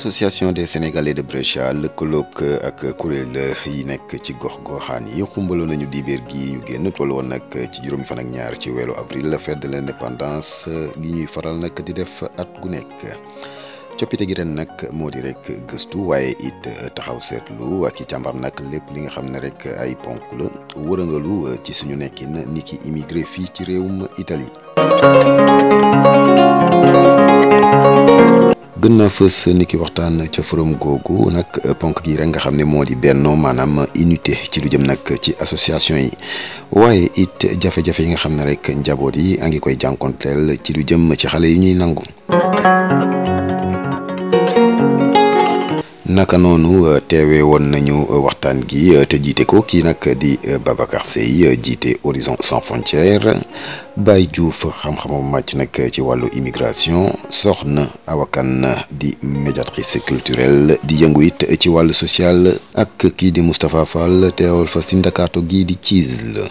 association des sénégalais de Brescia lëkkaloog ak kuréel yi nekk ci gox-goxaan yi xumbaloon nañu dibéer gi ñu génn toll woon nag ci juróomi fan ak ñaar ci weeru avril fête de l'indépendance gi ñuy faral nag di def at gu nekk coppite gi ren nag moo di rek gëstu waaye it taxaw seetlu ak i càmbar nag lépp li nga xam ne rek ay ponk la wërëngalu ci suñu nekkin ni ki immigré fii ci réewum Italie gën naa fës ni ki waxtaan ca forum googu nag ponk gi rek nga xam ne moo di bennoo maanaam unité ci lu jëm nag ci association yi waaye it jafe-jafe yi nga xam ne rek njaboot yi a ngi koy jànkonteel ci lu jëm ci xale yi ñuy nangu naka noonu teewee woon nañu waxtaan gi te jiite ko kii nag di Babacar Seye jiite Horizon Sans Frontières Baye Diouf xam-xamam màcc nag ci wàllu immigration soxna awakan di médiatrice culturelle di yëngu it ci wàllu social ak kii di Moustapha Fall teewal fa sindakato gii di CISL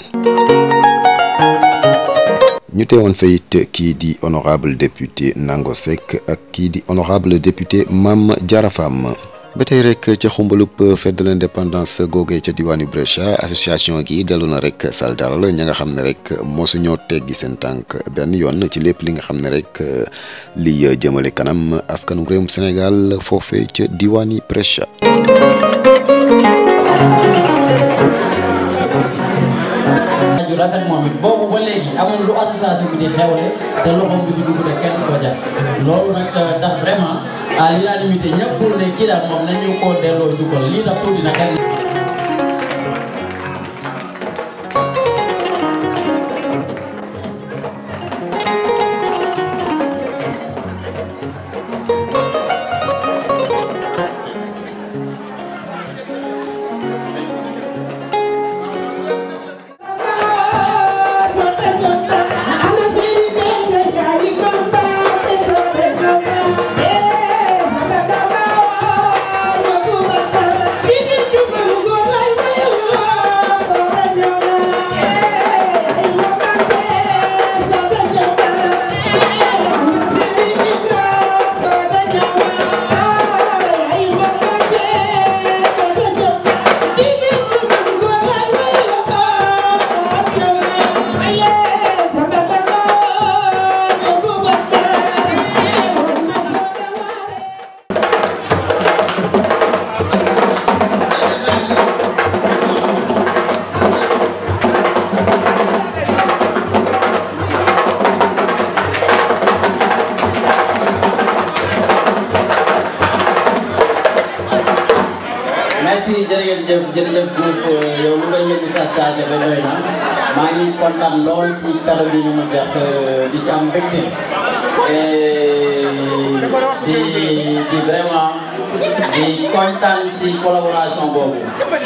ñu teewoon fa it kii di honorable député Nango Seck ak kii di honorable député Mame Diarra Fam ba tey rek ca xumbalub fête de l'indépendance googee ca diwaanu Brescia association gi dellu na rek saldal ña nga xam ne rek mosuñoo teggi seen tànk benn yoon ci lépp li nga xam ne rek li jëmale kanam askanu réewum Sénégal foofe ca diwaani Brescia ju rafet moom it boobu ba léegi amul lu association bi di xewle te loxoom du fi dugg te kenn ko jàpp loolu nag tax vraiment à l'unanimité ñëpp ne kii daal moom nañu ko delloo njukkal lii tax tuuti na kenn merci jërëjëf jërëjëf donc yow lu ngay yëngu sa stage ba doy na maa ngi kontaan lool ci kàddu bi ñu ma jox di ci am mbégte di di vraiment di kontaan ci collaboration boobu.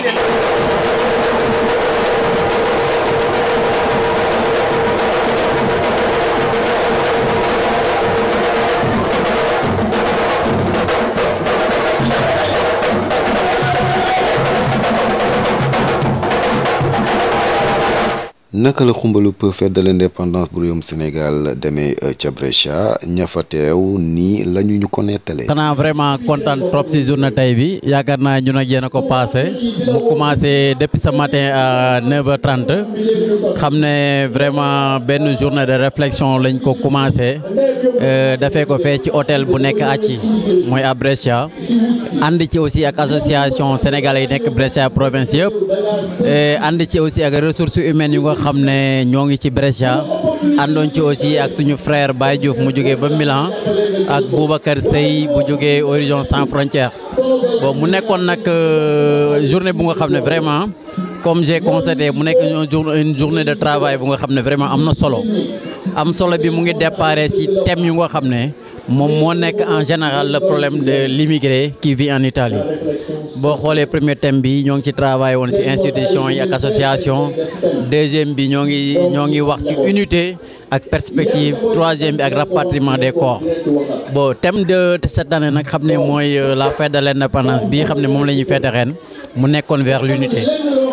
naka la xumbalub fête de l'indépendance bu réewum Sénégal demee ca Brescia ña fa teew nii la ñu ñu ko nettalee. xanaa vraiment kontaan trop si journée tey bi yaakaar naa ñun ak yéen a ko passé mu commencé depuis ce matin à 9h30 xam ne vraiment benn journée de réflexion lañ ko commencé dafee ko fee ci hôtel bu nekk Aci mooy à Brescia ànd ci aussi ak association sénégalais yi nekk Brescia province yëpp ànd ci aussi ak ressources humaines yu nga xam ne ñoo ngi ci Brescia àndoon ci aussi ak suñu frère Baye Diouf mu jógee ba Milan ak Boubacar Seye bu jógee Horizon Sans Frontières bon mu nekkoon nag journée bu nga xam ne vraiment comme j'ai constaté mu nekk une journée de travail bu nga xam ne vraiment am na solo am solo bi mu ngi déparé ci thème yu nga xam ne moom moo nekk en général le problème de l'immigré qui vit en Italie boo xoolee premier thème bi ñoo ngi ci travail woon ci institution yi ak association deuxième bi ñoo ngi ñoo ngi wax ci unité ak perspective troisième bi ak rapatriement des corps bon thème de cette année nag xam ne mooy la fête de l'indépendance bii xam ne moom la ñuy fête ren mu nekkoon vers l'unité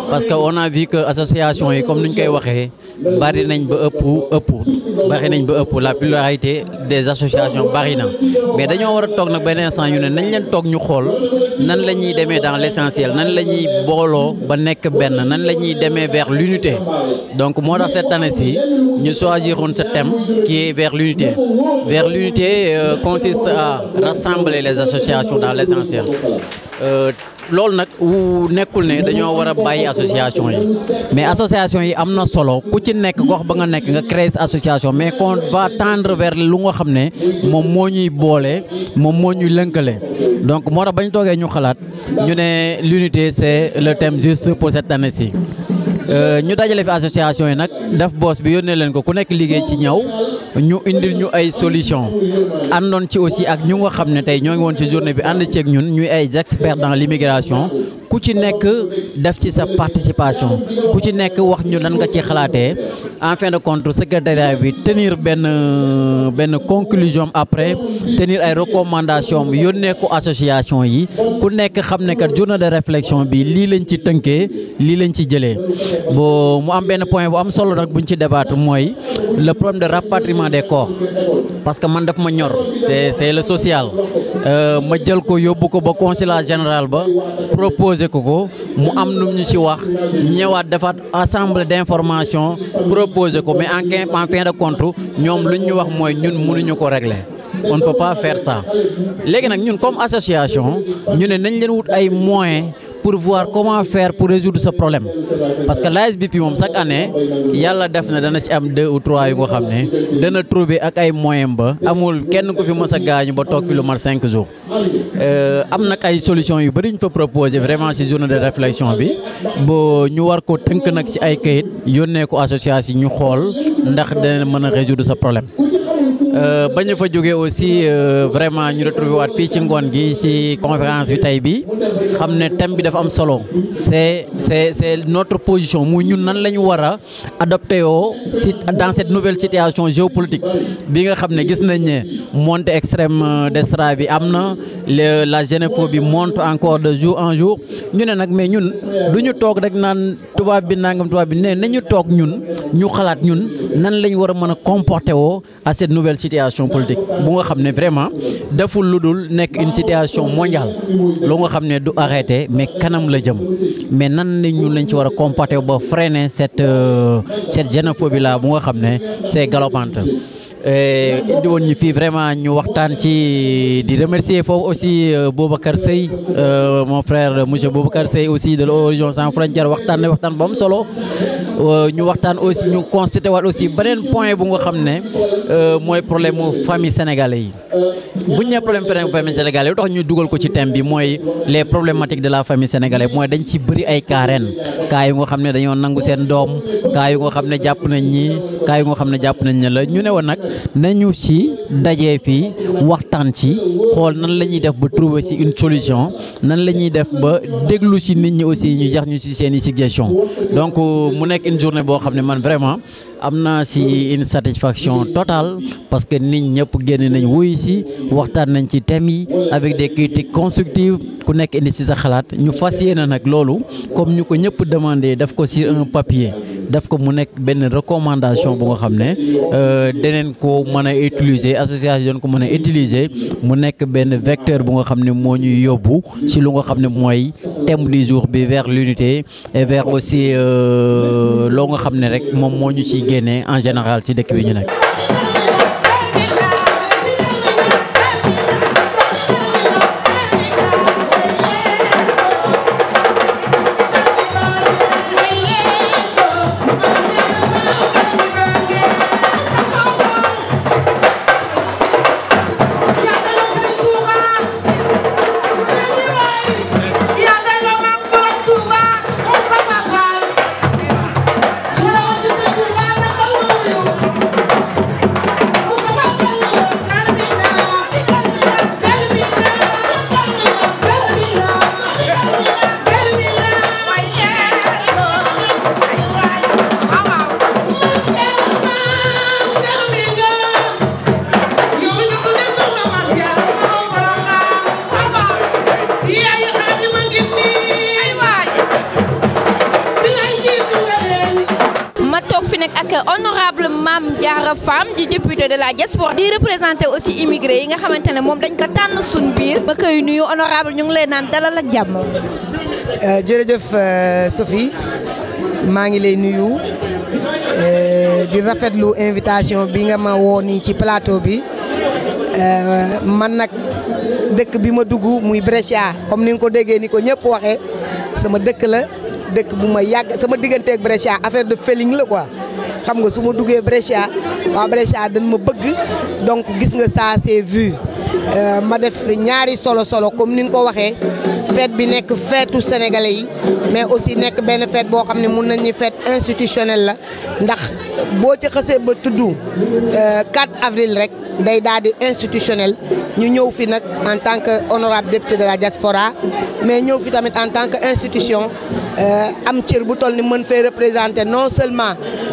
parce que on a vu que association yi comme ni ñu koy waxee bari nañ ba ëpp ëpp bari nañ ba ëpp la pluralité des associations bari na mais dañoo war a toog nag benn instant ñu ne nañ leen toog ñu xool nan la ñuy demee dans l'essentiel nan la ñuy booloo ba nekk benn nan la ñuy demee vers l'unité donc moo tax cette année-ci ñu choisiroon ce thème qui est vers l'unité vers l'unité euh, consiste à rassembler les associations dans l'essentiel euh, loolu nag wu nekkul ne dañoo war a bàyyi association yi mais association yi am na solo ku ci nekk gox ba nga nekk nga créer association mais qu'on va tendre vers lu nga xam ne moom moo ñuy boole moom moo ñuy lënkale donc moo tax bañ toogee ñu xalaat ñu ne l'unité c'est le thème juste pour cette année-ci ñu dajale fi association yi nag def boos bi yónnee leen ko ku nekk liggéey ci ñaw ñu indil ñu ay solution àndoon ci aussi ak ñu nga xam ne tey ñoo ngi woon ci journée bi ànd ceeg ñun ñuy ay experts dans l'immigration ku ci nekk def ci sa participation ku ci nekk wax ñu lan nga ci xalaatee en fin de compte secrétariat bi tenir benn benn conclusion après tenir ay recommandations yónnee ko association yi ku nekk xam ne kat journée de réflexion bi lii lañ ci tënkee lii lañ ci jëlee bon mu am benn point bu am solo nag buñ ci débattre mooy le problème de rapatriement des corps parce que man daf ma ñor c'est c'est le social ma jël ko yóbbu ko ba consulat général ba proposé ko ko mu am nu ñu ci wax ñëwaat defaat assemblée d'information proposé ko mais en en fin de compte ñoom lu ñu wax mooy ñun mënuñu ko régler on ne peut pas faire ça léegi nag ñun comme association ñu ne nañ leen wut ay moyens pour voir comment faire pour résoudre ce problème parce que l'ASBP moom chaque année yàlla def na dana ci am deux ou trois yu nga xam ne dana trouver ak ay moyens ba amul kenn ku fi mës a gaañu ba toog fi lu mat cinq jours am nag ay solutions yu bari ñu fa proposer vraiment ci journée de réflexion bi bo ñu war ko tënk nag ci ay kayit yónnee ko association ñu xool ndax dana mën a résoudre ce problème ba ñu fa jógee aussi vraiment ñu retrouvé waat fii ci ngoon gi ci conférence bi tey bi xam ne thème bi dafa am solo c'est c'est c'est notre position muy ñun nan la ñu war a adopté yoo si dans cette nouvelle situation géopolitique bi nga xam ne gis nañ ne montée extrême d'extra bi am na la xénophobie monte encore de jour en jour ñu ne nag mais ñun du ñu toog rek naan tubaab bi nangam tubaab bi ne nañu toog ñun ñu xalaat ñun nan lañ war a mën a comporter woo à cette nouvelle situation politique bu nga xam ne vraiment deful lu dul nekk une situation mondiale lu nga xam ne du arrêté mais kanam la jëm mais nan la ñun lañ ci war a comporter ba freiner cette cette xénophobie là bu nga xam ne c'est galopante indi woon ñu fii vraiment ñu waxtaan ci di remercier foofu aussi Boubacar Seye mon frère monsieur Boubacar Seye aussi de l'Horizon sans frontières waxtaan na waxtaan ba am solo ñu waxtaan aussi ñu constaté waat aussi beneen point bu nga xam ne mooy problème mu famille sénégalais yi bu ñu nee problème famille sénégalais yi tax ñu dugal ko ci thème bi mooy les problématiques de la famille sénégalaise mooy dañ ci bëri ay cas ren cas yu nga xam ne dañoo nangu seen doom cas yu nga xam ne jàpp nañ ñi cas yu nga xam ne jàpp nañ ne la ñu ne woon nag nañu ci dajee fii waxtaan ci xool nan la ñuy def ba trouver ci une solution nan la ñuy def ba déglu ci nit ñi aussi ñu jax ñu ci seen i suggestion donc mu nekk une journée boo xam ne man vraiment am naa ci une satisfaction totale parce que nit ñëpp génn nañ wuy ci waxtaan nañ ci thèmes yi avec des critiques constructives ku nekk indi ci sa xalaat ñu fas yéene nag loolu comme ñu ko ñëpp demandé def ko sur un papier def ko mu nekk benn recommandation bu nga xam ne deneen ko mën a utiliser association ko mën a utiliser mu nekk benn vecteur bu nga xam ne moo ñuy yóbbu ci lu nga xam ne mooy thème du jour bi vers l'unité et vers aussi loo nga xam ne rek moom moo ñu ciy génnee en général ci dëkk bi ñu nekk. Touba nag ak honorable Mame Diarra Fam di député de la diaspora di représenté aussi immigré yi nga xamante ne moom dañ ko tànn suñ biir ba koy nuyu honorable ñu ngi lay naan dalal ak jàmm. jërëjëf Sophie maa ngi lay nuyu di rafetlu invitation bi nga ma woo nii ci plateau bi man nag dëkk bi ma dugg muy Brescia comme ni nga ko déggee ni ko ñëpp waxee sama dëkk la dëkk bu ma yàgg sama diggante ak Brescia affaire de feeling la quoi xam nga su ma duggee Brescia waa Brescia dañ ma bëgg donc gis nga ça c'est vu ma def ñaari solo solo comme ni nga ko waxee fête bi nekk feetu sénégalais yi mais aussi nekk benn fête boo xam ne mun nañ ni fête institutionnelle la ndax boo ci xësee ba tudd 4 avril rek day daal di institutionnel ñu ñëw fi nag en tant que honorable député de la diaspora mais ñëw fi tamit en tant que institution am cër bu toll ni mën fee représenter non seulement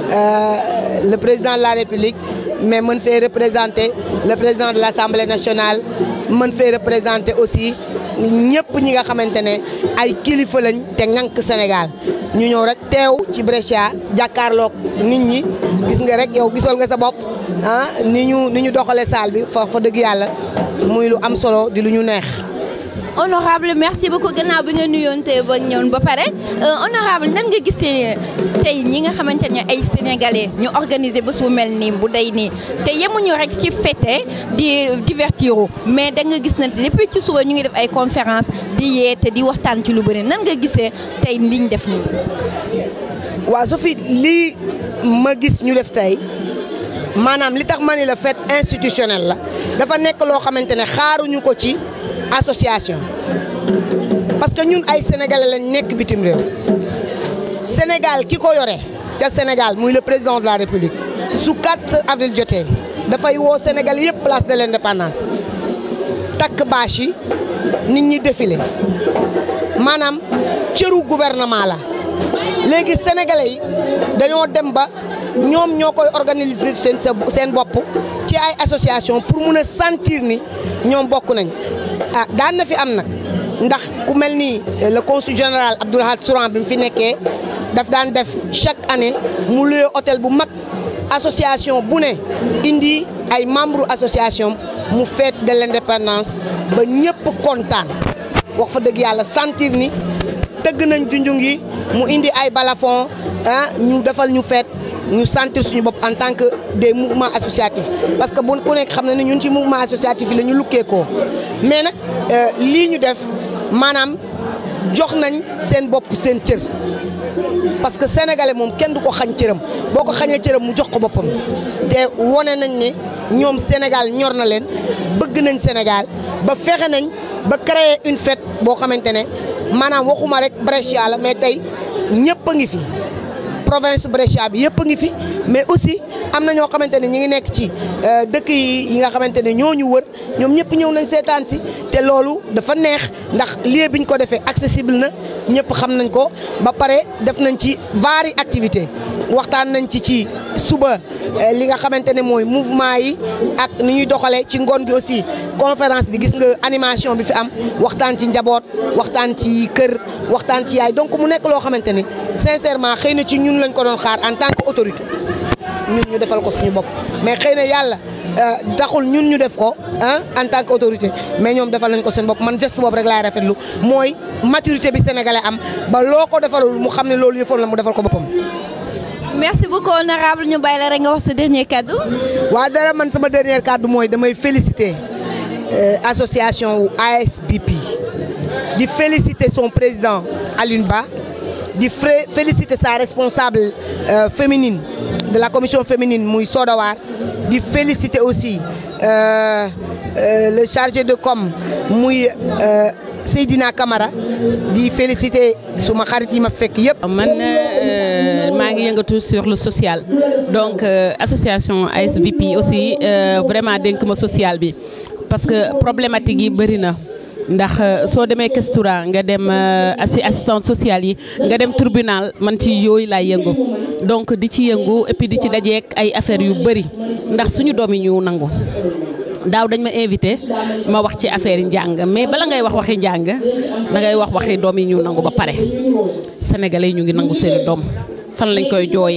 le président de la république mais mën fee représenter le président de l'assemblée nationale mën fee représenter aussi ñëpp ñi nga xamante ne ay kilifa lañ te ŋànk Sénégal ñu ñëw rek teew ci Brescia jàkkaarloog nit ñi gis nga rek yow gisal nga sa bopp ah ni ñu ni ñu doxalee salle bi fa fa dëgg yàlla muy lu am solo di lu ñu neex. honorable merci beaucoup gannaaw bi nga nuyoonte ba ñëwoon ba pare honorable nan nga gisee tey ñi nga xamante ne ay sénégalais ñu organiser bés bu mel nii bu day nii te yemuñu rek ci fête di divertiru mais da nga gis na depuis ci suba ñu ngi def ay conférence di yeete di waxtaan ci lu bëri nan nga gisee tey liñ def nii. waaw Sophie lii ma gis ñu def tey maanaam li tax ma ni la fête institutionnelle la dafa nekk loo xamante ne xaaruñu ko ci. association parce que ñun ay sénégalais lañ nekk bitim réew Sénégal ki ko yore ca Sénégal muy le président de la république su 4 avril jotee dafay woo Sénégal yëpp place de l'indépendance takk bâche yi nit ñi défilé maanaam cëru gouvernement la léegi sénégalais yi dañoo dem ba ñoom ñoo koy organiser seen seen bopp ci ay association pour mun a sentir ni ñoom bokk nañ ah daan na fi am nag ndax ku mel ni le consul général Abdoulahad Souran bi mu fi nekkee daf daan def chaque année mu luye hôtel bu mag association bu ne indi ay membre association mu fête de l'indépendance ba ñëpp kontaan wax fa dëgg yàlla sentir ni tëgg nañ junjung yi mu indi ay balafon ah ñu defal ñu fête ñu sentir suñu bopp en tant que des mouvements associatifs parce que bu ku nekk xam na ne ñun ci mouvement associatif yi la ñu lukkee ko mais nag lii ñu def maanaam jox nañ seen bopp seen cër parce que sénégalais moom kenn du ko xañ cëram boo ko xañee cëram mu jox ko boppam te wone nañ ne ñoom Sénégal ñor na leen bëgg nañ Sénégal ba fexe nañ ba créer une fête boo xamante ne maanaam waxuma rek Brescia la mais tey ñëpp a ngi fi. province Brescia bi yëpp a ngi fi mais aussi am na ñoo xamante ne ñi ngi nekk ci dëkk yi yi nga xamante ne ñoo ñu wër ñoom ñëpp ñëw nañ seetaan si te loolu dafa neex ndax lieu bi ñu ko defee accessible na ñëpp xam nañ ko ba pare def nañ ci vari activité waxtaan nañ ci ci suba li nga xamante ne mooy mouvement yi ak ni ñuy doxalee ci ngoon gi aussi conférence bi gis nga animation bi fi am waxtaan ci njaboot waxtaan ci kër waxtaan ci yaay donc mu nekk loo xamante ne sincèrement xëy na ci ñun lañ ko doon xaar en tant que autorité ñun ñu defal ko suñu bopp mais xëy na yàlla taxul ñun ñu def ko ah en tant que autorité mais ñoom defal nañ ko seen bopp man geste boobu rek laay rafetlu mooy maturité bi sénégalais am ba loo ko defalul mu xam ne loolu yëfoon la mu defal ko boppam. merci beaucoup honorable ñu bàyyi la rek nga wax sa dernier kaddu. waaw dara man sama dernier kaddu mooy damay féliciter association wu ASBP di féliciter son président Alioune Ba di féliciter sa responsable féminine de la commission féminine muy Sodawar di féliciter aussi le chargé de com muy Seydina Camara di féliciter suma xarit yi ma fekk yëpp. man maa ngi yëngatu sur le social donc association ASBP aussi vraiment dénk ma social bi parce que problématique yi bëri na. ndax soo demee Kestura nga dem assi assistante sociale yi nga dem tribunal man ci yooyu laay yëngu donc di ci yëngu et puis di ci dajeek ay affaires yu bëri ndax suñu doom yi ñu nangu daaw dañ ma invité ma wax ci affaire yi njàng mais bala ngay wax waxi njàng da ngay wax waxi doom yi ñu nangu ba pare sénégalais yi ñu ngi nangu seeni doom fan lañ koy jooyee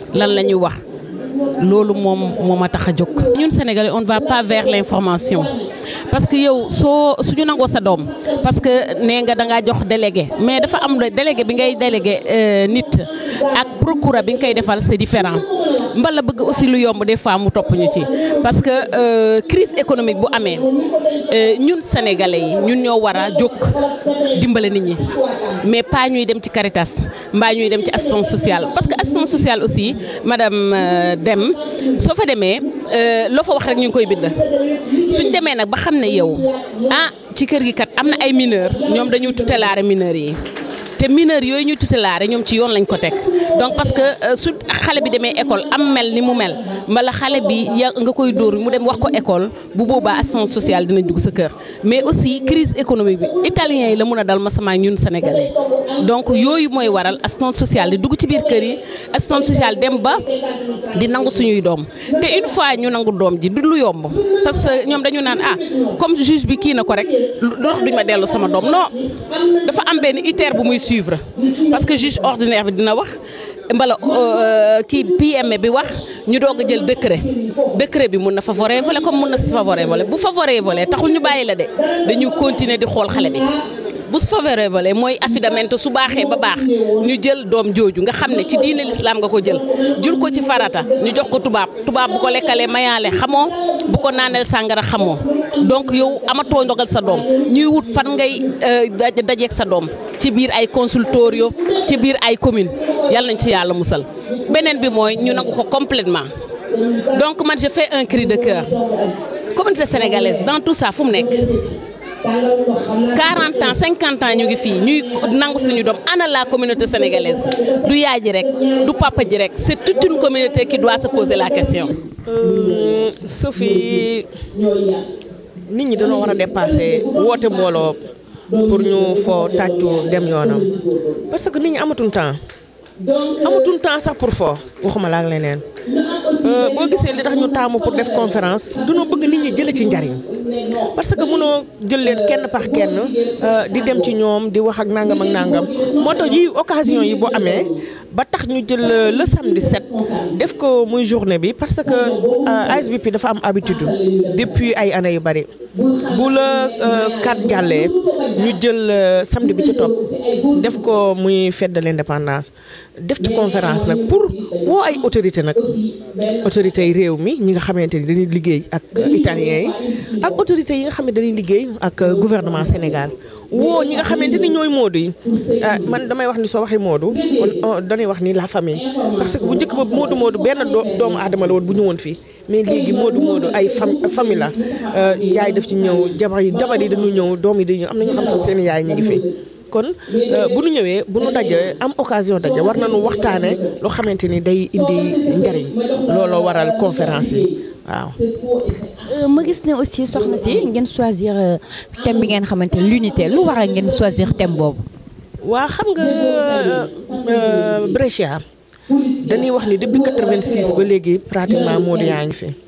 lan la ñuy wax loolu moom moo ma tax a jóg. ñun Sénégalais on ne va pas vers l'information parce que yow soo suñu nangoo sa doom parce que nee nga da ngaa jox délégué mais dafa am délégué bi ngay délégué nit ak procureur bi nga koy defal c'est différent mbala bëgg aussi lu yomb des fois mu topp ñu ci parce que crise économique bu amee ñun sénégalais yi ñun ñoo war a jóg dimbale nit ñi mais pas ñuy dem ci Caritas mbaa ñuy dem ci assistance sociale parce que assistance sociale aussi madame Deme soo fa demee loo fa wax rek ñu ngi koy bind suñ demee nag ba xam ne yow ah ci kër gi kat am na ay mineurs ñoom dañuy tutelaare mineurs yi te mineurs yooyu ñuy tutelaare ñoom ci yoon lañ ko teg donc parce que su xale bi demee école am mel ni mu mel mbala xale bi ya nga koy dóor mu dem wax ko école bu boobaa assistance sociale dina dugg sa kër mais aussi crise économique bi italien yi la mun a dal ma sama ñun sénégalais donc yooyu mooy waral assistance sociale di dugg ci biir kër yi assistance sociale dem ba di nangu suñuy doom te une fois ñu nangu doom ji du lu yomb parce que ñoom dañu naan ah comme juge bi kii na ko rek dox duñ ma dellu sama doom non dafa am benn iter bu muy suivre parce que juge ordinaire bi dina wax mbala kii PME bi wax ñu doog a jël décret décret bi mun na favorable comme mun na favorable bu favorable taxul ñu bàyyi la de dañu continuer di xool xale bi bu favorable mooy affidamment su baaxee ba baax ñu jël doom jooju nga xam ne ci diine l'islam nga ko jël jul ko ci farata ñu jox ko tubaab tubaab bu ko lekkalee mayaale xamoo bu ko naaneel sàngara xamoo donc yow amatoo ndogal sa doom ñuy wut fan ngay dajeeg sa doom ci biir ay consultorio ci biir ay commune yàlla nañ ci yàlla musal beneen bi mooy ñu nangu ko complètement donc man je fais un cri de cœur communauté sénégalaise dans tout ça fu mu nekk 40 ans 50 ans ñu ngi fii ñuy nangu suñu doom ana la communauté sénégalaise du yaay ji rek du papa ji rek c'est toute une communauté qui doit se poser la question. Sophie nit ñi dañoo war a dépasser woote mbooloo pour ñu foo tàccu dem yoonam parce que nit ñi amatuñ temps amatuñ temps sax pour foo waxuma la ak leneen boo gisee li tax ñu taamu pour def conférence duñoo bëgg nit ñi jële ci njariñ parce que mënoo jël leen kenn pax kenn di dem ci ñoom di wax ak nangam ak nangam moo tax yi occasion yi boo amee ba tax ñu jël le samedi 7 def ko muy journée bi parce que ASBP dafa am habitude depuis ay années yu bari bu la kat jàllee ñu jël samedi bi ci topp def ko muy fête de l'indépendance def ci conférence nag pour woo ay autorité nag autorités yi réew mi ñi nga xamante ni dañuy liggéey ak italiens yi ak autorités yi nga xam ne dañuy liggéey ak gouvernement Sénégal woo ñi nga xamante ni ñooy moodu yi man damay wax ni soo waxee moodu dañuy wax ni la famille parce que bu njëkk ba moodu moodu benn doomu aadama la woon bu ñëwoon fii mais léegi moodu moodu ay famille la yaay daf ci ñëw jabar yi jabar yi dañu ñëw doom yi dañu ñëw am na ñoo xam sax seen yaay ñu ngi fi kon bu nu ñëwee bu nu daje am occasion daje war nañu waxtaane loo xamante ni day indi njariñ looloo waral conférence yi waaw ma gis ne aussi soxna si ngeen choisir thème bi ngeen xamante ne l'unité lu waral ngeen choisir thème boobu. waa xam nga Brescia dañuy wax ni depuis 86 ba léegi pratiquement Modou yaa ngi fi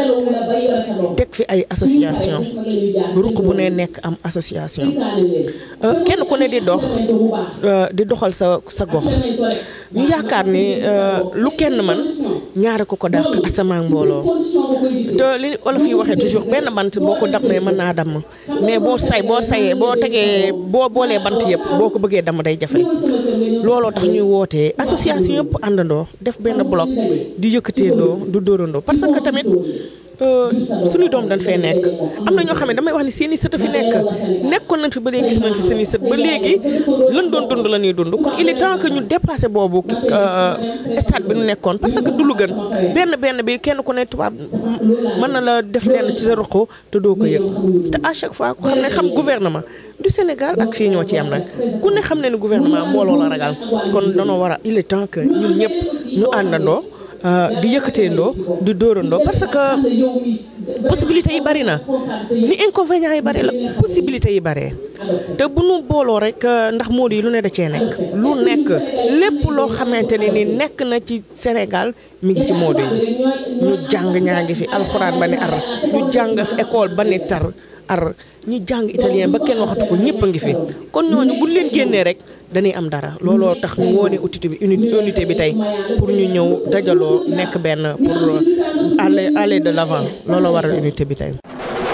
teg fi ay association ruq bu ne nekk am association kenn ku ne di dox di doxal sa sa gox ñu yaakaar ni lu kenn man ñaare ko ko dàq asamaan mbooloo te li olof yi waxee toujours benn bant boo ko dammee mën naa damm mais boo say boo sayee boo tegee boo boolee bant yëpp boo ko bëggee damm day jafe looloo tax ñuy wootee association yëpp àndandoo def benn bloc di yëkkateendoo du dóorandoo parce que tamit suñu doom dañ fay nekk am na ñoo xam ne damay wax ni seeni sët a fi nekk nekkoon nañ fi ba léegi gis nañ fi seeni sët ba léegi lan doon dund la ñuy dund kon il est temps que ñu dépassé boobu stade bi ñu nekkoon parce que du lu gën benn benn bi kenn ku ne tubaab mën na la def lenn ci sa ruq te doo ko yëg te à chaque fois ku xam ne xam gouvernement du Sénégal ak fii ñoo ci am nag ku ne xam ne ni gouvernement mbooloo la ragal kon danoo war a il est temps que ñun ñëpp ñu àndandoo di yëkkateendoo di dóorandoo parce que possibilité yi bari na ni inconvénients yi bari la possibilité yi bari te bu nu booloo rek ndax Modou yi lu ne da cee nekk lu nekk lépp loo xamante ne ni nekk na ci Sénégal mi ngi ci Modou yi ñu jàng ñaa ngi fi alxuraan ba ni ar ñu jàng fi école ba ni tar ar ñi jàng italien ba kenn waxatu ko ñëpp a ngi fi kon ñooñu buñ leen génnee rek dañuy am dara looloo tax ñu woone unité bi unité bi tey pour ñu ñëw dajaloo nekk benn pour aller aller de l'avant looloo waral unité bi tey.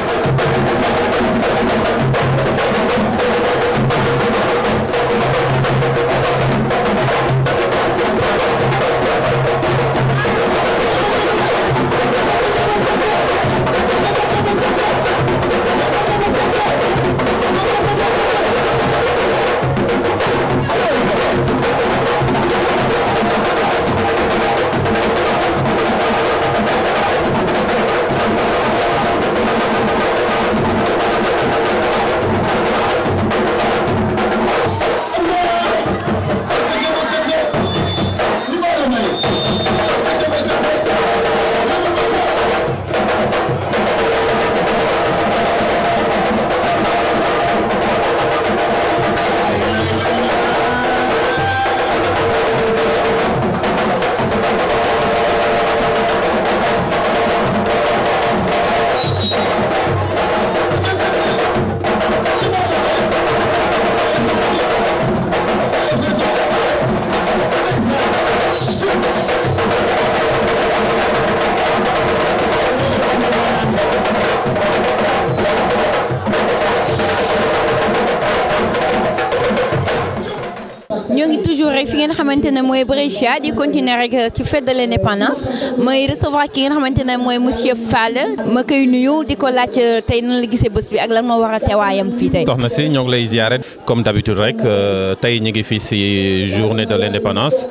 ñoo ngi toujours rek fi ngeen xamante ne mooy Brescia di continuer rek ci fête de l'indépendance mooy recevoir ki ngeen xamante ne mooy monsieur Fall ma koy nuyu di ko laaj tey nan la gisee bés bi ak lan moo war a teewaayam fii tey. soxna si ñoo ngi lay ziare comme d'habitude rek tey ñu ngi fii si journée de l'indépendance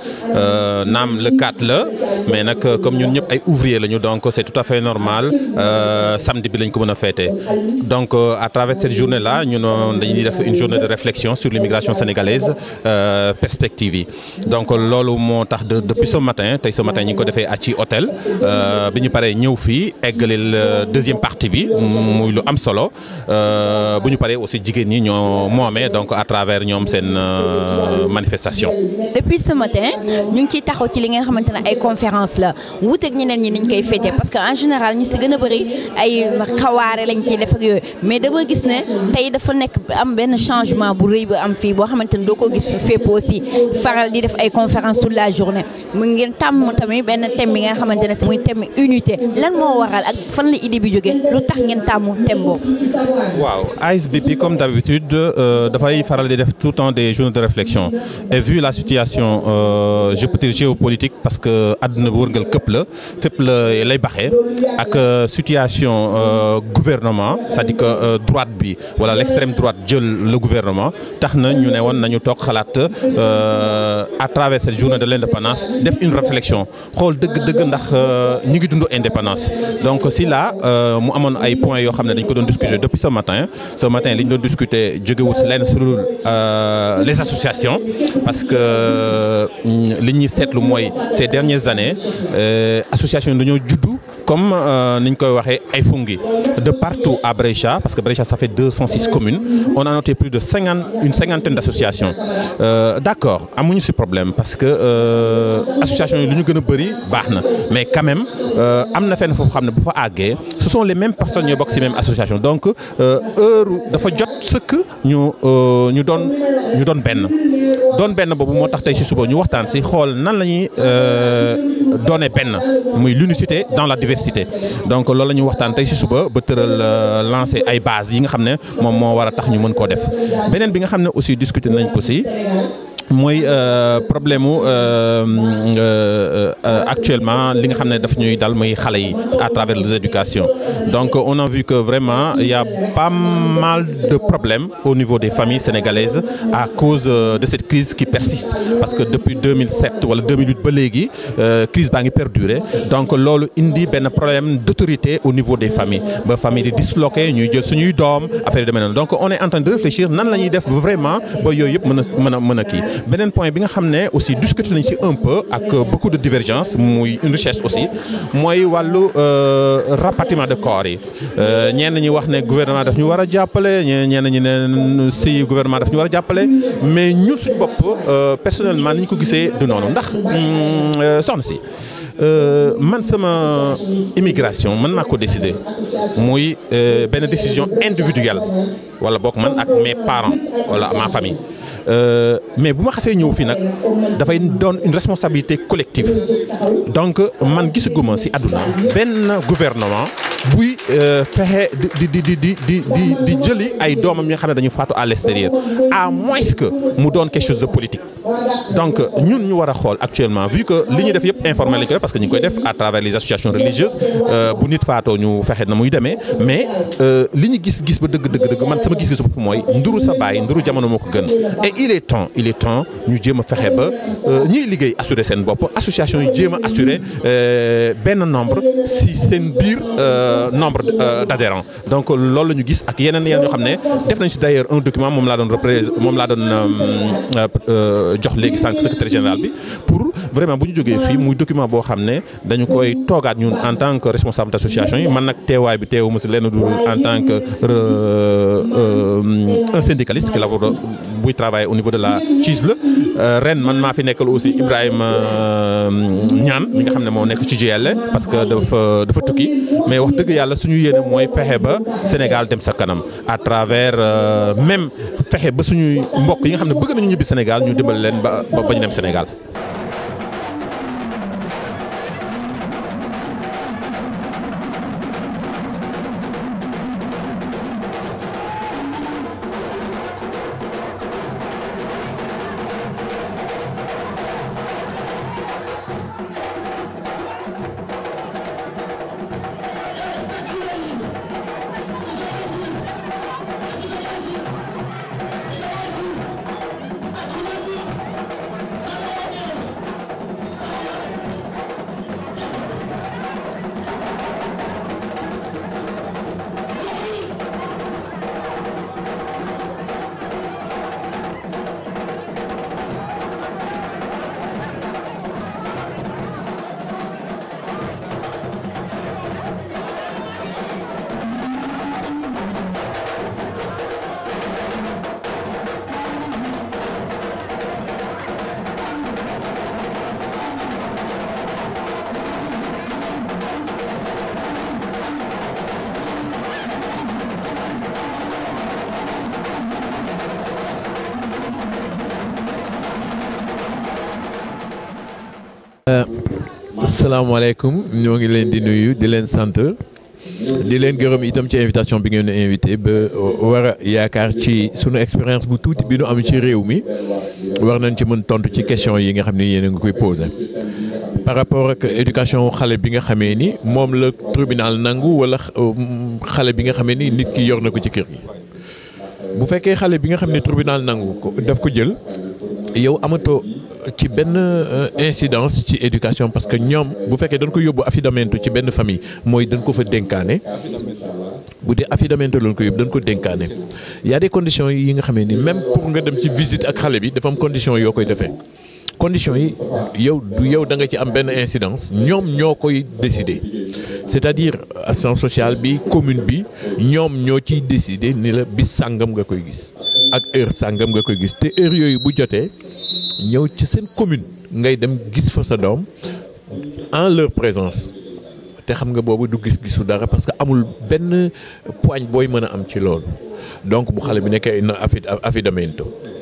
naam le 4 la mais nag comme ñun ñëpp ay ouvriers lañu donc c'est tout à fait normal samedi bi lañ ko mën a fêter donc à travers cette journée là ñun dañuy def une journée de réflexion sur l'immigration sénégalaise. perspective yi donc loolu moo tax depuis ce matin tey ce matin ñi ngi ko defee ci hôtel bi ñu paree ñëw fii eggalil deuxième partie bi muy lu am solo bu ñu paree aussi jigéen ñi ñoo moomee donc à travers ñoom seen manifestation. depuis ce matin ñu ngi ciy taxaw ci li ngeen xamante ne ay conférence la wuuteeg ñeneen ñi niñ koy féetee parce que en général ñu si gën a bëri ay xawaare lañ ciy def ak yooyu mais dama gis ne tey dafa nekk am benn changement bu rëy bu am fii boo xamante ne doo ko gis fépp aussi faral di def ay conférence toute la journée mu ngeen tàmm tamit benn thème bi nga xamante ne muy thème unité lan moo waral ak fan la idée bi jógee lu tax ngeen tàmm thème boobu. waaw ASBP comme d'habitude dafay faral di def tout le temps des journées de réflexion et vu la situation euh, je peux dire géopolitique parce que àdduna bu wërngal këpp la fépp la lay baxee ak situation euh, gouvernement c'est-à-dire que euh, droite bi wala l'extrême droite jël le gouvernement tax na ñu ne woon nañu toog xalaat à travers cette journée de l'indépendance def une réflexion xool dëgg-dëgg ndax ñi ngi dund indépendance donc si là mu amoon ay points yoo xam ne dañ ko doon discuter depuis ce matin ce matin li ñu doon discuter jógewut si lenn sur les associations parce que li ñuy seetlu mooy ces dernières années associations yi dañoo juddu comme ni ñu koy waxee ay fungi de partout à Brescia parce que Brescia ça fait 206 communes on a noté plus de cinquante une cinquantaine d'associations euh, d'accord amuñu ci problème parce que euh, associations yi lu ñu gën a bari baax na mais quand même am na fenn foofu xam ne bu fa àggee ce sont les mêmes personnes ñooy bokk ci même association donc heure dafa jot sëkk ñu ñu doon ñu doon benn doon benn boobu moo tax tey ci suba ñu waxtaan ci xool nan la ñuy doone benn muy l'unicité dans la diversité donc loolu la ñuy waxtaan tey ci suba ba tëral lancer ay bases yi nga xam ne moom moo war a tax ñu mën koo def beneen bi nga xam ne aussi discuter nañ ko ci mooy problème mu actuellement li nga xam ne daf ñuy dal muy xale yi à travers les éducations donc on a vu que vraiment il y a pas mal de problèmes au niveau des familles sénégalaises à cause de cette crise qui persiste parce que depuis 2007 wala 2008 ba léegi crise baa ngi perdurer donc loolu indi benn problème d'autorité au niveau des familles ba famille di disloqué ñuy jël suñuy doom affaire yi demee noonu donc on est en train de réfléchir nan la ñuy def vraiment ba yooyu yëpp mën a mën a mën a kii beneen point bi nga xam ne aussi discuté nañ si un peu ak beaucoup de divergence muy une richesse aussi mooy wàllu rapatriement de corps yi ñenn ñi wax ne gouvernement daf ñu war a jàppale ñenn ñi ne si gouvernement daf ñu war a jàppale mais ñun suñu bopp personnellement ni ñu ko gisee du noonu ndax soxna si man sama immigration man maa ko décider muy benn décision individuelle wala bokk man ak mes parents wala ma famille mais bu ma xasee ñëw fii nag dafay doon une responsabilité collective donc man gisaguma ci àdduna benn gouvernement buy fexe di di di di di di di jëli ay doomam yi nga xam ne dañu faatu à l'extérieur à moins que mu doon quelque chose de politique donc ñun ñu war a xool actuellement vu que li ñuy def yëpp informel lañ ko def parce que ñu ngi koy def à travers les associations religieuses bu nit faatoo ñu fexe na muy demee mais li ñu gis gis ba dëgg dëgg dëgg man sama gis-gisu bopp mooy nduru sa baay nduru jamono moo ko gën et il est temps il est temps ñu jéem a fexe ba ñiy liggéey assurer seen bopp association yi jéem a assurer benn nombre si seen biir nombre d'adhérents donc loolu la ñu gis ak yeneen yeneen ñoo xam ne def nañ si d'ailleurs un document moom laa doon repré moom laa doon jox léegi sànq secrétaire général bi pour vraiment bu ñu jógee fii muy document boo xam ne dañu koy toogaat ñun en tant que responsable d'association yi man nag teewaay bi teewu ma si lenn dul en tant que un syndicaliste qui labore buy travailler au niveau de la CISL ren man maa fi nekkal aussi Ibrahima Niane mi nga xam ne moo nekk ci GL parce que dafa dafa tukki mais wax dëgg yàlla suñu yéene mooy fexe ba Sénégal dem sa kanam à travers même fexe ba suñuy mbokk yi nga xam ne bëgg nañu ñibbi Sénégal ñu dimbali leen ba ba ñu dem Sénégal. asalaamaaleykum ñoo ngi leen di nuyu di leen sant di leen gërëm itam ci invitation bi ngeen invité ba war a yaakaar ci sunu expérience bu tuuti bi nu am ci réew mi war nañ ci mën tontu ci question yi nga xam ne yéen a ngi koy posé. par rapport ak éducation xale bi nga xamee ni moom la tribunal nangu wala xale bi nga xamee ni nit ki yor na ko ci kër gi bu fekkee xale bi nga xam ne tribunal nangu ko daf ko jël yow amatoo. ci benn incidence ci éducation parce que ñoom bu fekkee dañ ko yóbbu affidamento ci benn famille mooy dañ ko fa dénkaane bu dee affidamento lañ ko yóbbu dañ ko dénkaane y a des conditions yi nga xamee ni même pour nga dem ci visite ak xale bi dafa am conditions yoo koy defee conditions yi yow du yow da nga ci am benn incidence ñoom ñoo koy décider c'est-à-dire assistance sociale bi commune bi ñoom ñoo ciy décider ni la bis sàngam nga koy gis ak heure sàngam nga koy gis te heure yooyu bu jotee ñëw ci seen commune ngay dem gis fa sa doom en leur présence te xam nga boobu du gis-gisu dara parce que amul benn poigne booy mën a am ci loolu donc bu xale bi nekkee na affidamento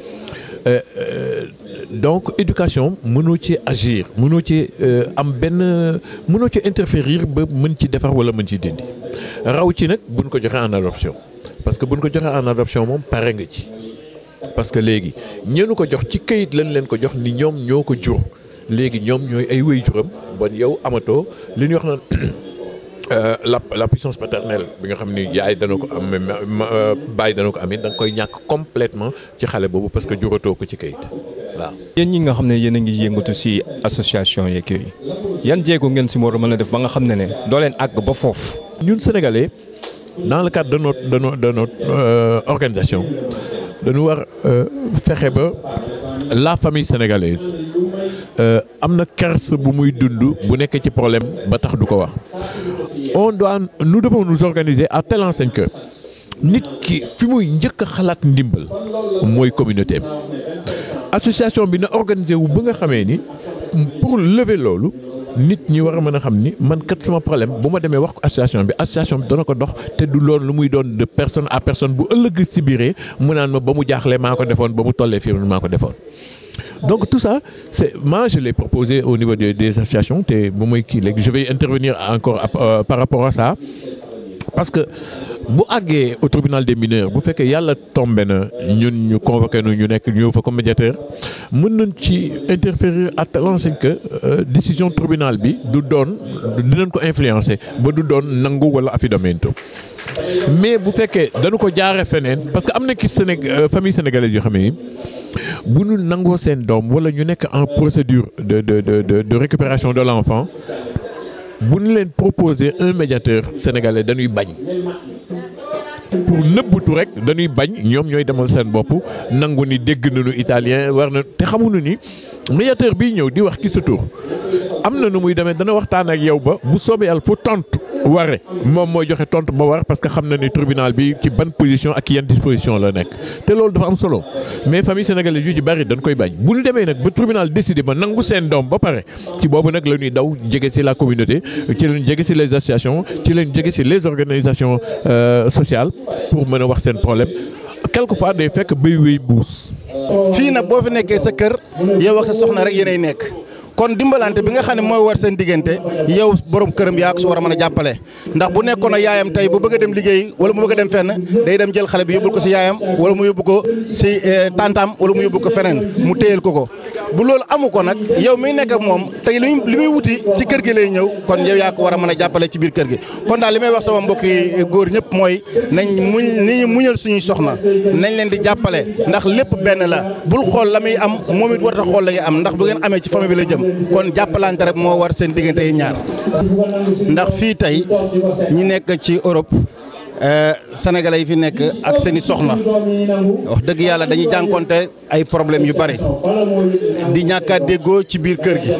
donc éducation mënoo ci agir mënoo ci am benn mënoo ci interférir ba mën ci defar wala mën ci dindi raw ci nag buñ ko joxe en adoption parce que buñ ko joxe en adoption moom pare nga ci parce que léegi ñeenu ko jox ci këyit lañ leen ko jox ni ñoom ñoo ko jur léegi ñoom ñooy ay waajuram bon yow amatoo li ñuy wax naan la la puissance paternelle bi nga xam ni yaay dana ko am bàyyi dana ko am it da nga koy ñàkk complètement ci xale boobu parce que juratoo ko ci këyit waaw. yéen ñi nga xam ne yéen a ngi yëngatu ci association yeeg yooyu yan jéego ngeen ci war a mën a def ba nga xam ne ne doo leen àgg ba foofu. ñun sénégalais dans le cadre de notre de notre de notre organisation. dañu war fexe ba la famille sénégalaise am na kers bu muy dund bu nekkee ci problème ba tax du ko wax on doit nous devons nous organiser à telle enseigne que nit ki fi muy njëkk a xalaat ndimbal mooy communauté association bi na organisé wu ba nga xamee ni pour lever loolu nit ñi war a mën a xam ni man kat sama problème bu ma demee wax ko association bi association bi dana ko dox te du loolu lu muy doon de personne à personne bu ëllëg si biiree mu naan ma ba mu jaaxlee maa ko defoon ba mu tollee fii maa ko defoon. donc tout ça c'est moi je l'ai proposé au niveau des, des associations te bu muy kii léegi je vais intervenir encore euh, par rapport à ça parce que bu àggee au tribunal des mineurs bu fekkee yàlla tombé na ñun ñu convoqué nu ñu nekk ñëw fa comme médiateur mën nañ ci interférer à telle enseigne que décision tribunal bi du doon dinañ ko influencer ba du doon nangu wala affidamento mais bu fekkee dañu ko jaaree feneen parce que am na ki Séné famille sénégalaise yoo xam ne bu ñu nangoo seen doom wala ñu nekk en procédure de de de de récupération de l'enfant bu ñu leen proposer un médiateur sénégalais dañuy bañ pour nëbbutu rek dañuy bañ ñoom ñooy demal seen bopp nangu ni dégg nañu italien war na te xamuñu ni médiateur bii ñëw di wax ki sa tur am na nu muy demee dana waxtaan ak yow ba bu soobee yàlla fu tontu ware moom mooy joxe tontu ba war parce que xam na ni tribunal bi ci ban position ak yan disposition la nekk te loolu dafa am solo mais famille sénégalaise yu ci bari dañ koy bañ bu ñu demee nag ba tribunal décidé ba nangu seen doom ba pare ci boobu nag la ñuy daw jege ci la communauté ci lañ jege ci les associations ci lañ jege ci les organisations sociales pour mën a wax seen problème quelquefois day fekk bay wéy mbuus. fii nag boo fi nekkee sa kër yow ak sa soxna rek yéenay nekk. kon dimbalante bi nga xam ne mooy war seen diggante yow borom këram yaa ko si war a mën a jàppale ndax bu nekkoon a yaayam tey bu bëgg a dem liggéey wala mu bëgg a dem fenn day dem jël xale bi yóbbul ko si yaayam wala mu yóbbu ko si tantam wala mu yóbbu ko feneen mu téyel ko ko bu loolu amu ko nag yow miy nekk ak moom tey li li muy wuti ci kër gi lay ñëw kon yow yaa ko war a mën a jàppale ci biir kër gi kon daal li may wax sama mbokki góor ñëpp mooy nañ muñ ni ñu muñal suñuy soxna nañ leen di jàppale ndax lépp benn la bul xool la muy am moom it warta xool la ngay am ndax bu ngeen amee ci famille bi la jëm kon jàppalante rek moo war seen diggante yi ñaar ndax fii tey ñi nekk ci Europe sénégalais yi fi nekk ak seen i soxna wax dëgg yàlla dañuy jànkonte ay problèmes yu bari di ñàkk a déggoo ci biir kër gi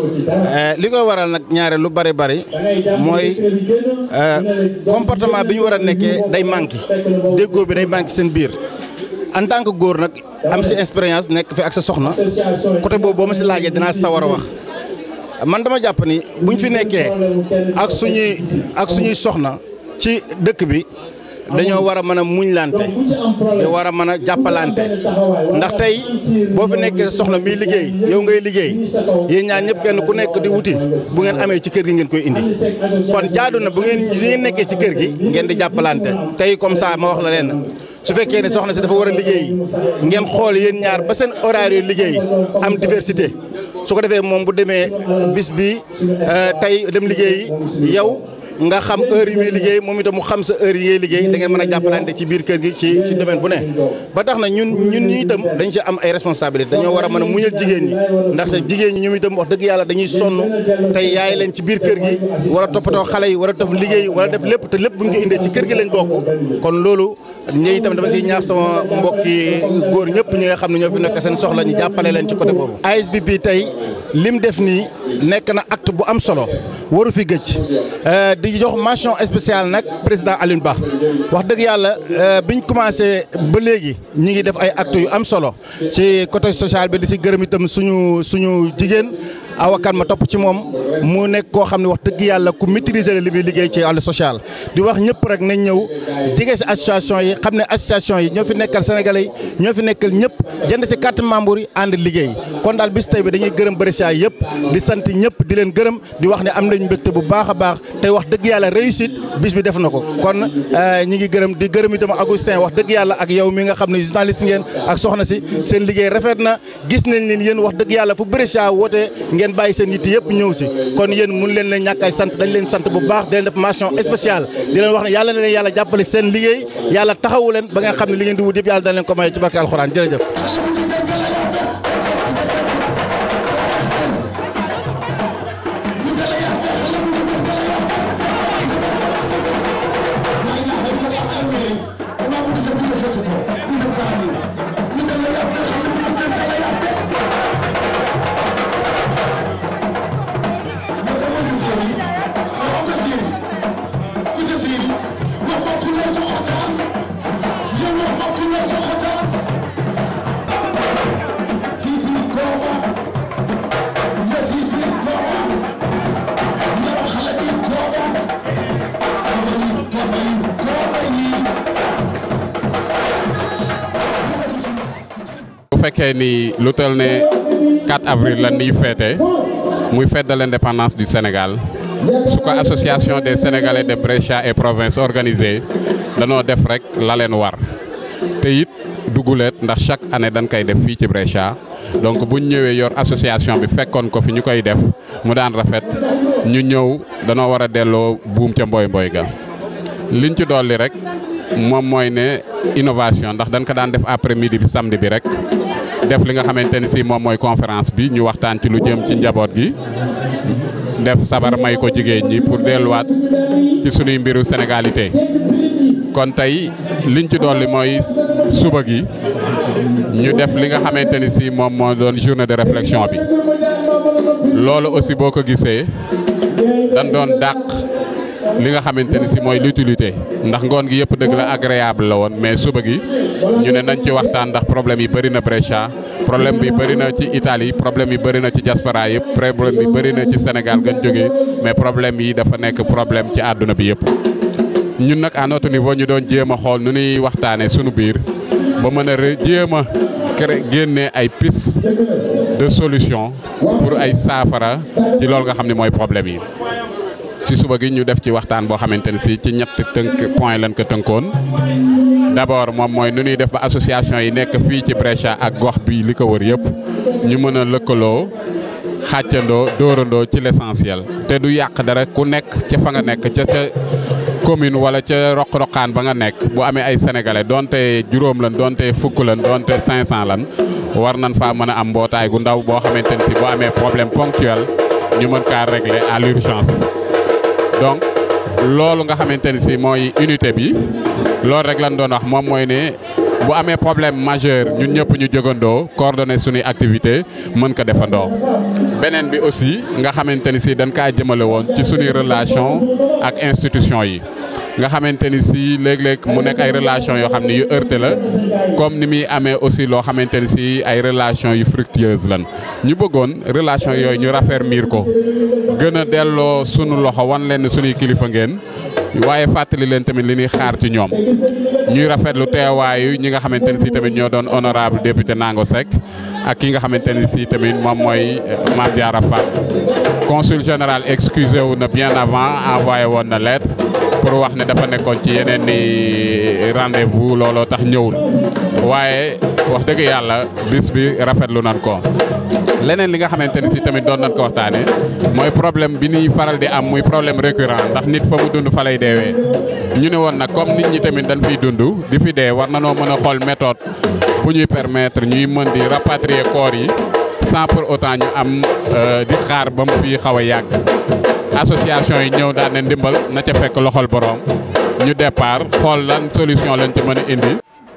li koy waral nag ñaare lu bari bari mooy comportement bi ñu war a nekkee day manqué déggoo bi day manqué seen biir en tant que góor nag am si expérience nekk fi ak sa soxna côté boobu boo ma si laajee dinaa sawar a wax man dama jàpp ni buñ fi nekkee ak suñuy ak suñuy soxna ci dëkk bi dañoo war a mën a muñlante te war a mën a jàppalante ndax tey boo fi nekkee soxna miy liggéey yow ngay liggéey yéen ñaar ñëpp kenn ku nekk di wuti bu ngeen amee ci kër gi ngeen koy indi kon jaadu na bu ngeen li ngeen nekkee ci kër gi ngeen di jàppalante tey comme ça ma wax la leen su fekkee ne soxna si dafa war a liggéey ngeen xool yéen ñaar ba seen horaire yu liggéey am diversité su ko defee moom bu demee bis bi tey dem liggéey yow nga xam heure yi muy liggéey moom itam mu xam sa heure yi ngay liggéey da ngeen mën a jàppalante ci biir kër gi ci ci domaine bu ne ba tax na ñun ñun ñu itam dañ ci am ay responsabilité dañoo war a mën a muñal jigéen ñi ndaxte jigéen ñi ñoom itam wax dëgg yàlla dañuy sonn tey yaay leen ci biir kër gi war a toppatoo xale yi war a def liggéey war a def lépp te lépp bu ñu ko indee ci kër gi lañ bokk kon loolu ñi itam dama siy ñaax sama mbokki góor ñëpp ñi nga xam ne ñoo fi nekk seen soxla ñu jàppale leen ci côté boobu ASBP tey lim def nii nekk na acte bu am solo waru fi gëj di jox mention spéciale nag président Alioune Ba wax dëgg yàlla biñ commencé ba léegi ñi ngi def ay actes yu am solo ci côté social bi di si gërëm itam suñu suñu jigéen awakan ma topp ci moom mu nekk koo xam ne wax dëgg yàlla ku maîtriser li muy liggéey ci wàllu social di wax ñëpp rek nañ ñëw jege si association yi xam ne association yi ñoo fi nekkal sénégalais yi ñoo fi nekkal ñëpp jënd si carte membre yi ànd liggéey kon daal bis tey bi dañuy gërëm Brescia yëpp di sant ñëpp di leen gërëm di wax ne am nañ mbégte bu baax a baax tey wax dëgg yàlla réussite bis bi def na ko kon ñi ngi gërëm di gërëm itam Augustin wax dëgg yàlla ak yow mi nga xam ne journaliste ngeen ak soxna si seen liggéey rafet na gis nañ leen yéen wax dëgg yàlla fu Brescia wootee ngeen bàyyi seen yitte yëpp ñëw si kon yéen mun leen leen ñàkk ay sant dañ leen sant bu baax di leen def mention spéciale di leen wax ne yàlla na leen yàlla jàppale seen liggéey yàlla taxawu leen ba ngeen xam ne li ngeen di wut yëpp yàlla dana leen ko may ci barke alxuraan jërëjëf Thank you. fekkee ni lu toll ne 4 avril la ñuy féete muy fête de l'indépendance du Sénégal su ko association des Sénégalais de Brescia et province organisée danoo def rek la leen war te it duguleet ndax chaque année dañ koy def fii ci Brescia donc buñ ñëwee yor association bi fekkoon ko fi ñu koy def mu daan rafet ñu ñëw danoo war a delloo buum ca mboy mboy ga liñ ci dolli rek moom mooy ne innovation ndax dañ ko daan def après midi bi samedi bi rek def li nga xamante ni si moom mooy conférence bi ñu waxtaan ci lu jëm ci njaboot gi def sabar may ko jigéen ñi pour delluwaat ci sunuy mbiru sénégalité kon tey liñ ci dolli mooy suba gi ñu def li nga xamante ni si moom moo doon journée de réflexion bi loolu aussi boo ko gisee dañ doon dàq li nga xamante ni si mooy l'utilité ndax ngoon gi yëpp dëgg la agréable la woon mais suba gi ñu ne nañ ci waxtaan ndax problème yi bëri na Brescia problème bi bëri na ci Italie problème yi bëri na ci diaspora yëpp problème bi bëri na ci Sénégal gën jógee mais problème yi dafa nekk problème ci àdduna bi yëpp. ñun nag à notre niveau ñu doon jéem a xool nu ñuy waxtaanee sunu biir ba mën a jéem a génne ay piste de solution pour ay saafara ci loolu nga xam ne mooy problème yi. ci suba gi ñu def ci waxtaan boo xamante ne si ci ñett tënk point lañ ko tënkoon d'abord moom mooy nu ñuy def ba association yi nekk fii ci Brescia ak gox bi li ko wër yëpp ñu mën a lëkkaloo xàccandoo dóorandoo ci l'essentiel te du yàq dara ku nekk ca fa nga nekk ca ca commune wala ca roq-roqaan ba nga nekk bu amee ay sénégalais donte juróom lan donte fukk lan donte 500 lan war nañ faa mën a am mbootaay gu ndaw boo xamante ne si boo amee problème ponctuel ñu mën kaa régler à l'urgence donc loolu nga xamante ni si mooy unité bi loolu rek lañ doon wax moom mooy ne bu amee problème majeur ñun ñëpp ñu jógandoo coordonner suñuy activité mën ko defandoo. beneen bi aussi nga xamante ni si dañ kaa jëmale woon ci suñuy relation ak institution yi nga xamante ni si léeg-léeg mu nekk ay relation yoo xam ne yu heurté la comme ni muy amee aussi loo xamante ni si ay relation yu fructueuse lan ñu bëggoon relation yooyu ñu raffermir ko gën a delloo sunu loxo wan leen suñuy kilifa ngeen waaye fàttali leen tamit li ñuy xaar ci ñoom ñuy rafetlu teewaayu ñi nga xamante ni si tamit ñoo doon honorable député Nango Seck ak ki nga xamante ni si tamit moom mooy Mame Diarra Fam consul général excusé wu na bien avant envoyé woon na lettre pour wax ne dafa nekkoon ci yeneen ni rendez-vous looloo tax ñëwul waaye wax dëgg yàlla bis bi rafetlu nan ko leneen li nga xamante ni si tamit doon nañ ko waxtaane mooy problème bi ñuy faral di am muy problème récurrent ndax nit fa mu dund fa lay deewee ñu ne woon nag comme nit ñi tamit dañ fiy dund di fi dee war nanoo mën a xool méthode bu ñuy permettre ñuy mën di rapatrier corps yi sans pour autant ñu am di xaar ba mu fi xaw a yàgg association yi ñëw daan ne ndimbal na ca fekk loxol boroom ñu départ xool lan solution lañ ci mën a indi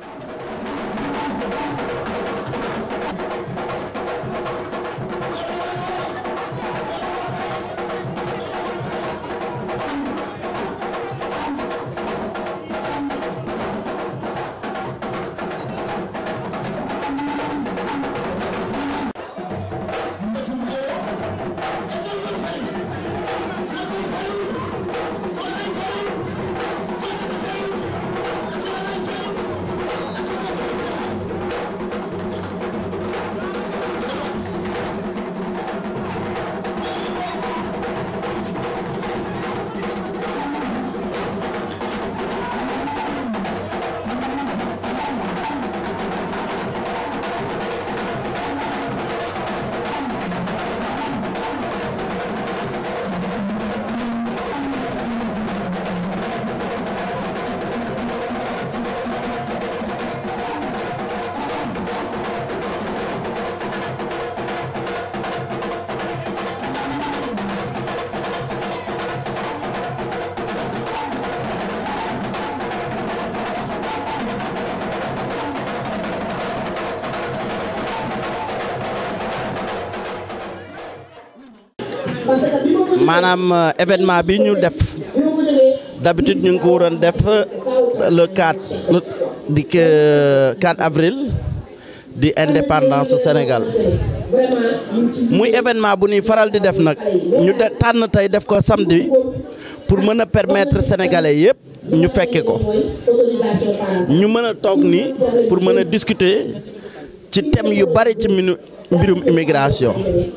maanaam événement bi ñu def d'habitude ñu ngi ko waroon def le 4 di 4 avril di indépendance Sénégal muy événement bu ñuy faral di def nag ñu de tànn tey def ko samedi pour mën a permettre sénégalais yëpp ñu fekke ko ñu mën a toog ni pour mën a discuter ci thème yu bari ci minu mbirum immigration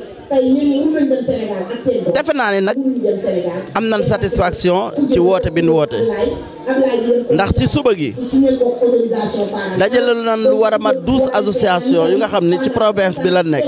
defe naa ne nag am nañ satisfaction ci woote bi nu woote ndax ci suba gi dajale nañ lu war a mat douze association yu nga xam ni ci province bi la nekk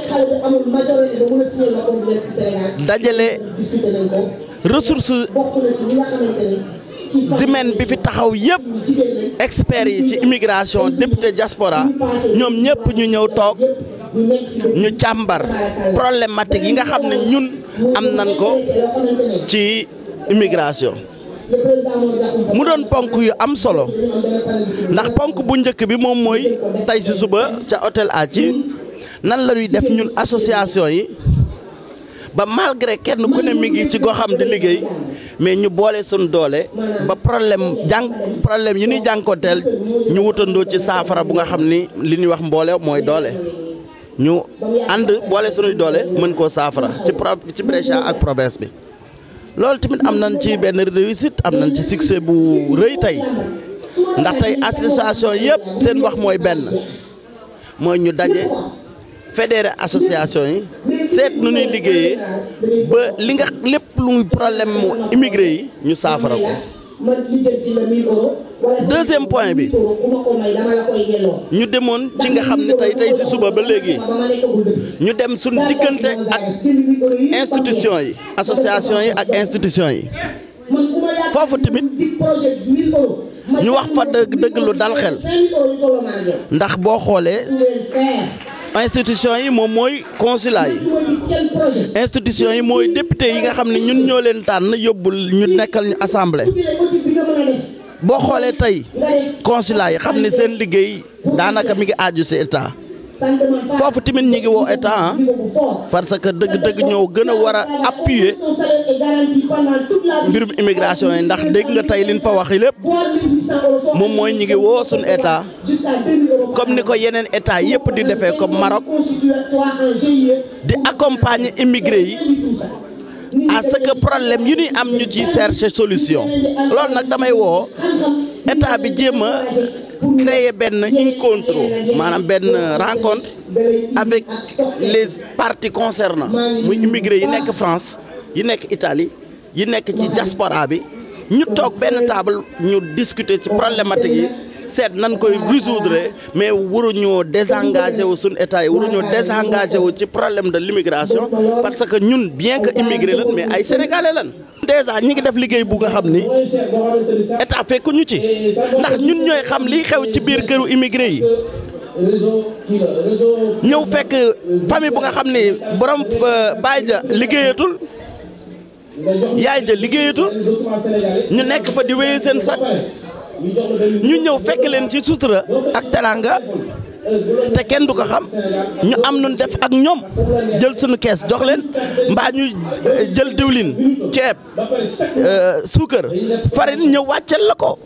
dajale ressources humaines bi fi taxaw yëpp experts yi ci immigration député diaspora ñoom ñëpp ñu ñëw toog ñu càmbar problématique yi nga xam ne ñun am nañ ko ci immigration mu doon ponk yu am solo ndax ponk bu njëkk bi moom mooy tey ci suba ca hôtel Athi nan la ñuy def ñun association yi ba malgré kenn ku ne mi ngi ci goxam di liggéey mais ñu boole suñu doole ba problème jàng problème yi ñuy jànkoonteel ñu wutandoo ci saafara bu nga xam ni li ñuy wax mboole mooy doole ñu ànd boole suñuy doole mën koo saafara ci pro ci Brescia ak province bi loolu tamit am nañ ci benn réussite am nañ ci succès bu rëy tey ndax tey association yëpp seen wax mooy benn mooy ñu daje fédéré association yi seet nu ñuy liggéeyee ba li nga lépp lu muy problème mu immigré yi ñu saafara ko deuxième point bi ñu demoon ci nga xam ne tey tey ci suba ba léegi ñu dem suñ diggante ak institution yi association yi ak institution yi foofu tamit ñu wax fa dëgg dëgg lu dal xel ndax boo xoolee institution yi moom mooy consulat yi institution yi mooy député yi nga xam ne ñun ñoo leen tànn yóbbul ñu nekkal ñu assemblée boo xoolee tey consulat yi xam ne seen liggéey daanaka mi ngi aaju ci état foofu tamit ñi ngi woo état parce que dëgg-dëgg ñoo gën a war a appuyer mbirum immigration yi ndax dégg nga tey liñ fa wax lépp moom mooy ñi ngi woo suñu état comme ni ko yeneen état yëpp di defee comme Maroc di accompagner immigré yi à ce que problème yu ñuy am ñu ci chercher solution loolu nag damay woo état bi jéem a créer benn encontro maanaam benn rencontre avec les parties concernant muy immigré yi nekk France yi nekk Italie yi nekk ci diaspora bi ñu toog benn table ñu discuter ci problématique yi seet nan koy résoudre mais waruñoo désengagé wu suñu état yi waruñoo désengagé wu ci problème de l'immigration parce que ñun bien que immigré lan mais ay sénégalais lan déjà ñi ngi def liggéey bu nga xam ni état fekku ñu ci ndax ñun ñooy xam liy xew ci biir këru immigré yi ñëw fekk famille bu nga xam ni borom baay ja liggéeyatul yaay ja liggéeyatul ñu nekk fa di wéye seen sac ñu ñëw fekk leen ci sutura ak teranga te kenn du ko xam ñu am nun def ak ñoom jël suñu kees jox leen mbaa ñu jël diwlin ceeb suukar farine ñëw wàccel la ko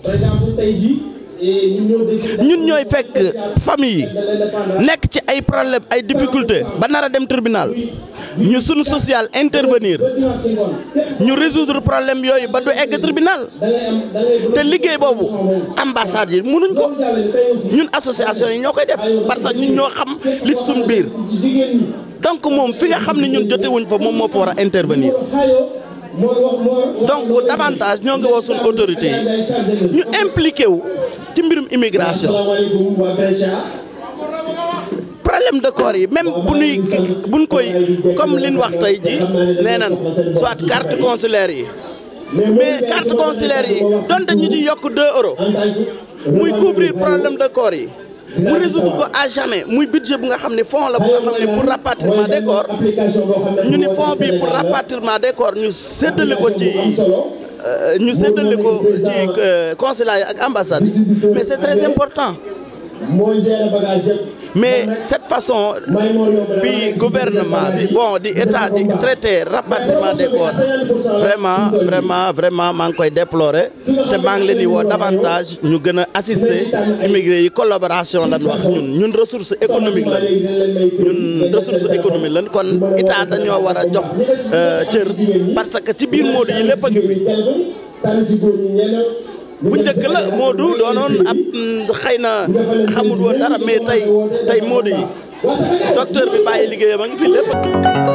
ñun ñooy fekk famille yi nekk ci ay problème ay difficulté ba nar a dem tribunal ñu sunu social intervenir ñu résoudre problème yooyu ba du egg tribunal te liggéey boobu ambassade yi mënuñ ko ñun association yi ñoo koy def parce que ñun ñoo xam li suñ biir donc moom fi nga xam ne ñun jotewuñ fa moom moo fa war a intervenir donc davantage ñoo ngi woo suñu autorité yi ñu impliqué wu ci mbirum immigration problème de corps yi même bu nuy buñ koy comme liñ wax tey ji nee nan soit carte consulaire yi mais carte consulaire yi donte ñu ci yokk 2 euros muy couvrir problème de corps yi mu résoudre ko à jamais muy budget bu nga xam ne fonds la bu nga xam ne pour rapatriement des corps ñu ni fonds bi pour rapatriement des corps ñu séddale ko ci ñu séddale ko ci consulat yi ak ambassade mais c'est très important mais cette façon bi gouvernement bi bon di état di traité rapatriement des corps vraiment vraiment vraiment maa ngi koy déplorer te maa ngi leen di woo davantage ñu gën a assister immigré yi collaboration lan wax ñun ñun ressource économique lan ñun ressource économique lan kon état dañoo war a jox cër parce que ci biir Modou yi lépp a ngi fi bu njëkk la Modou doonoon ab xëy na xamul woon dara mais tey tey Modou yi docteur bi bàyyi liggéeyam a ngi fi lépp